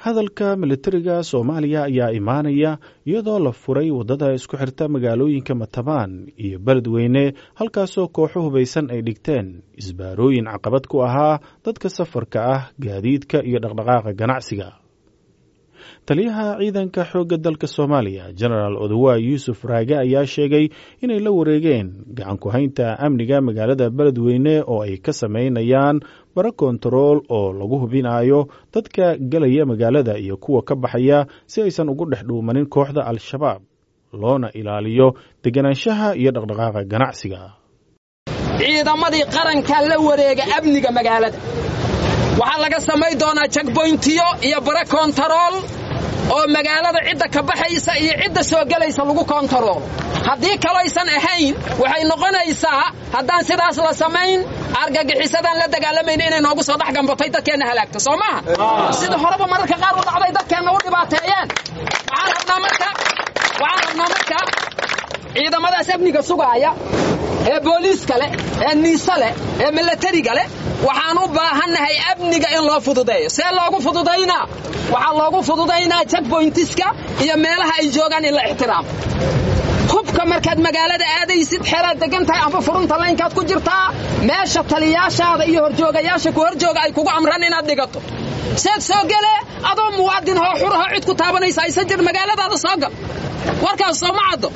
hadalka militariga soomaaliya ayaa imaanaya iyadoo la furay waddada isku xirta magaalooyinka matabaan iyo beledweyne halkaasoo kooxo hubaysan ay dhigteen isbaarooyin caqabad ku ahaa dadka safarka ah gaadiidka iyo dhaqdhaqaaqa ganacsiga taliyaha ciidanka xoogga dalka soomaaliya genaraal odowa yuusuf raage ayaa sheegay inay la wareegeen gacan ku-haynta amniga magaalada beledweyne oo ay ka samaynayaan bara kontarool oo lagu hubinayo dadka gelaya magaalada iyo kuwa ka baxaya si aysan ugu dhex dhuumanin kooxda al-shabaab loona ilaaliyo deganaanshaha iyo dhaqdhaqaaqa ganacsiga ciidamadii qaranka la wareega amniga magaalada waxaa laga samay doonaa jagboyntiyo iyo bara kontarool oo magaalada cidda ka baxaysa iyo cidda soo gelaysa lagu kontaroolo haddii kaloysan ahayn waxay noqonaysaa haddaan sidaas la samayn argagixisadaan la dagaalamayna inay noogu soo dhex gambatay dadkeenna halaagto soo maaha sida horeba mararka qaar u dhacday dadkeenna u dhibaateeyeen waxaan rabnaa marka waxaan rabnaa marka ciidamadaas amniga sugaaya ee booliiska leh ee niise leh ee milatariga leh waxaan u baahannahay amniga in loo fududeeyo see loogu fududaynaa waxaa loogu fududaynaa jagboyntiska iyo meelaha ay joogaan in la ixtiraamo hubka markaad magaalada aadaysid xeraad degan tahay amba furunta laynkaad ku jirtaa meesha taliyaashaada iyo horjoogayaasha ku horjooga ay kugu amran inaad dhigato seed soo gele adoo muwaadin hoo xurahoo cid ku taabanaysa aysan jir magaaladaada soo gal warkaas sooma caddo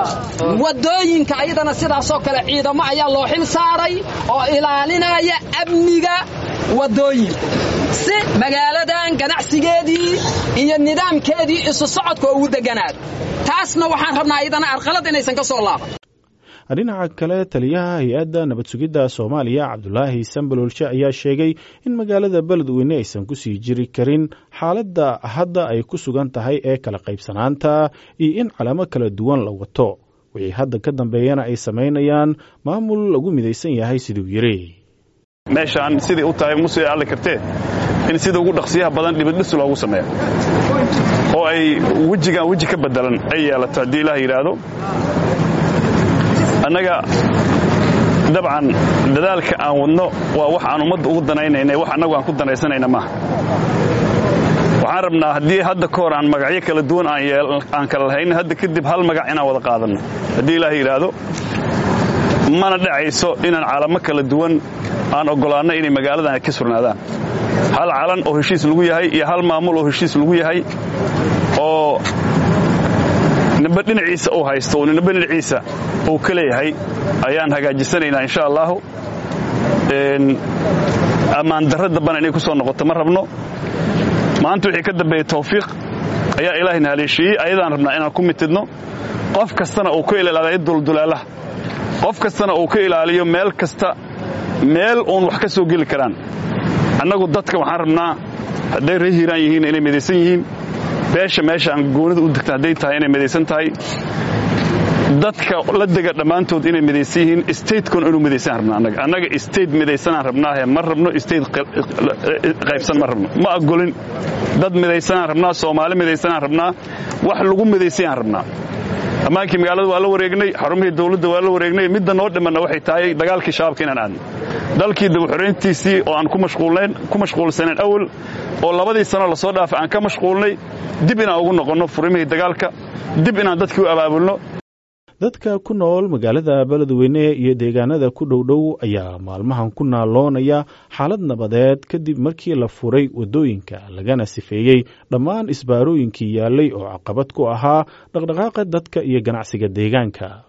waddooyinka ayadana sidaasoo kale ciidamo ayaa loo xil saaray oo ilaalinaya amniga waddooyinka si magaaladan ganacsigeedii iyo nidaamkeedii isu socodka ugu deganaado taasna waxaan rabnaa ayadana arqalad inaysan ka soo laaban dhinaca kale taliyaha hay-adda nabad sugidda soomaaliya cabdulaahi sambalolshe ayaa sheegay in magaalada beledweyne aysan kusii jiri karin xaaladda hadda ay ku sugan tahay ee kala qaybsanaanta iyo in calamo kala duwan la wato wixii hadda ka dambeeyana ay samaynayaan maamul lagu midaysan yahay siduu yiri meeshaan siday u tahay musee alle kartee in sida ugu dhaqsiyaha badan dhibidhis loogu sameeyo oo ay wejigaan weji ka bedelan ay yeelato haddii ilaah yidhaahdo annaga dabcan dadaalka aan wadno waa wax aan ummadda ugu danaynayna wax annagu aan ku danaysanayna maaha waxaan rabnaa haddii hadda ka hor aan magacyo kala duwan aan kala lahayn hadda kadib hal magac inaan wada qaadanno haddii ilaah yidhaahdo mana dhacayso inaan calamo kala duwan aan oggolaanno inay magaaladan ka surnaadaan hal calan oo heshiis lagu yahay iyo hal maamul oo heshiis lagu yahay oo nimbe dhinaciisa uu haysto oo nimbe dhinaciisa uu ka leeyahay ayaan hagaajisanaynaa insha allaahu ammaan darra dambana inay ku soo noqoto ma rabno maanta wixii ka dambeeyey tawfiiq ayaa ilaahayna haleeshiiyey ayadaan rabnaa inaan ku mitidno qof kastana uu ka ilaaliyo duldulaalaha qof kastana uu ka ilaaliyo meel kasta meel uun wax ka soo geli karaan annagu dadka waxaan rabnaa hadday ree hiiraan yihiin inay midaysan yihiin beesha meesha aan goonida u degta hadday tahay inay midaysan tahay dadka la dega dhammaantood inay midaysan yihiin statekon inuu midaysan rabna annaga annaga state midaysanaan rabnaahe ma rabno state qaybsan ma rabno ma agolin dad midaysanaan rabnaa soomaali midaysanaan rabnaa wax lagu midaysayaan rabnaa ammaankii magaalada waa la wareegnay xarumihii dawladda waa la wareegnay midda noo dhimanna waxay tahay dagaalkii shabaabka inaan aadno dalkii dabaxorayntiisii oo aan ku mashquulsanayn awal oo labadii sano lasoo dhaafay aan ka mashquulnay dib inaan ugu noqonno furimihii dagaalka dib inaan dadkii u abaabulno dadka ku nool magaalada beledweyne iyo deegaanada ku dhowdhow ayaa maalmahan ku naaloonaya xaalad nabadeed kadib markii la furay waddooyinka lagana sifeeyey dhammaan isbaarooyinkii yaallay oo caqabad ku ahaa dhaqdhaqaaqa dadka iyo ganacsiga deegaanka